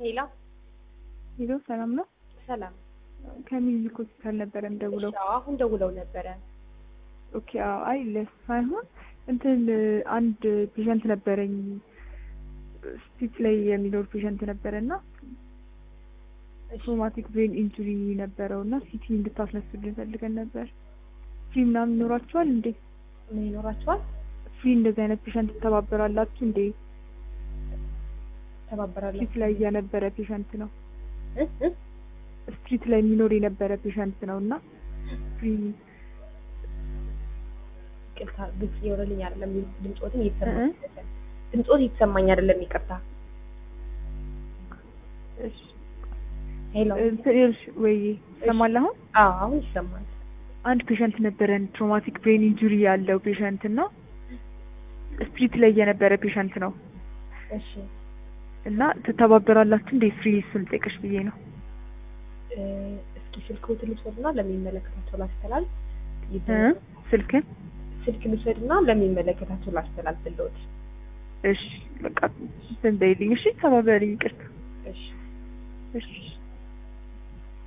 ሄላ ሄሎ ሰላም ነው። ሰላም። ከሚዚክ ሆስፒታል ነበረ ደውለው። እሺ፣ አዎ፣ አሁን ደውለው ነበረ። ኦኬ አዎ። አይ ለሱ ሳይሆን እንትን አንድ ፔሸንት ነበረኝ ስቲች ላይ የሚኖር ፔሸንት ነበረ እና ትሮማቲክ ብሬን ኢንጁሪ ነበረው እና ሲቲ እንድታስነሱልን ፈልገን ነበር። ፍሪ ምናምን ይኖራችኋል እንዴ? ምን ይኖራችኋል? ፍሪ እንደዚህ አይነት ፔሸንት ትተባበራላችሁ እንዴ? ተባበራለሁ። ስትሪት ላይ የነበረ ፔሸንት ነው። እ እ ስትሪት ላይ የሚኖር የነበረ ፔሸንት ነው እና ፍሪ ይቅርታ፣ ግልጽ እየሆነልኝ አይደለም። ድምፆትን እ እየተሰማኝ አይደለም። ድምፆት እየተሰማኝ አይደለም። ይቅርታ። እሺ ሄሎ። እንትን ይኸውልሽ ወይ ይሰማል አሁን አዎ፣ አሁን ይሰማል። አንድ ፔሸንት ነበረን ትሮማቲክ ብሬን ኢንጁሪ ያለው ፔሸንት እና ስትሪት ላይ የነበረ ፔሸንት ነው እሺ፣ እና ትተባበራላችሁ እንዴ? ፍሪ እሱን ልጠይቅሽ ብዬ ነው። እ እስኪ ስልክዎትን ልውሰድና ለሚመለከታቸው ላስተላልፍ። እ ስልክን ስልክ ልውሰድና ለሚመለከታቸው ላስተላልፍልዎት። እሺ በቃ እንትን በይልኝ እሺ። ተባበሪ ይቅርታ እሺ እሺ